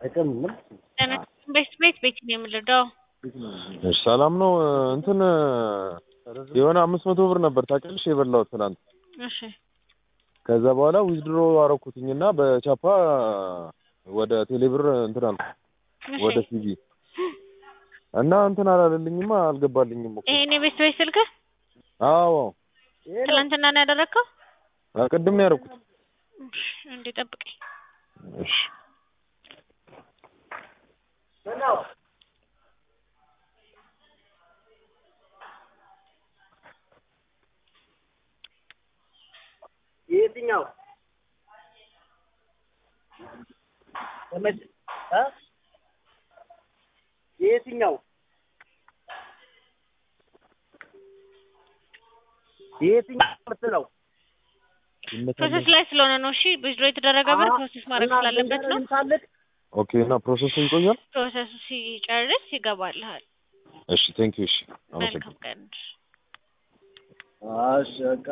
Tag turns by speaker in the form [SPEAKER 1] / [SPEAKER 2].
[SPEAKER 1] ቤት ቤት ቤት ነው የምልደው።
[SPEAKER 2] እሺ ሰላም ነው። እንትን የሆነ አምስት መቶ ብር ነበር ታውቂያለሽ የበላሁት ትናንት።
[SPEAKER 1] እሺ
[SPEAKER 2] ከዛ በኋላ ዊዝድሮ አረኩትኝና በቻፓ ወደ ቴሌብር እንትን አልኩ
[SPEAKER 1] እሺ።
[SPEAKER 2] ወደ ሲቪ እና እንትን አላለልኝማ አልገባልኝም እኮ።
[SPEAKER 1] ይሄን የቤት ቤት ስልክህ
[SPEAKER 2] አዎ
[SPEAKER 1] ትናንትና ነው ያደረግከው?
[SPEAKER 2] ቅድም ነው ያደረኩት።
[SPEAKER 1] እሺ፣ እንዴ ጠብቀኝ።
[SPEAKER 2] እሺ
[SPEAKER 3] የትኛው ተመች እ የትኛው የትኛው ምርት ነው?
[SPEAKER 1] ፕሮሰስ ላይ ስለሆነ ነው። እሺ ዊዝድሮ የተደረገ ብር ፕሮሰስ ማድረግ ስላለበት ነው።
[SPEAKER 2] ኦኬ። እና ፕሮሰሱ ይቆያል?
[SPEAKER 1] ፕሮሰሱ ሲጨርስ ይገባልሃል።
[SPEAKER 2] እሺ ቴንክ ዩ። እሺ አመሰግናለሁ።
[SPEAKER 1] መልካም ቀን።
[SPEAKER 3] እሺ በቃ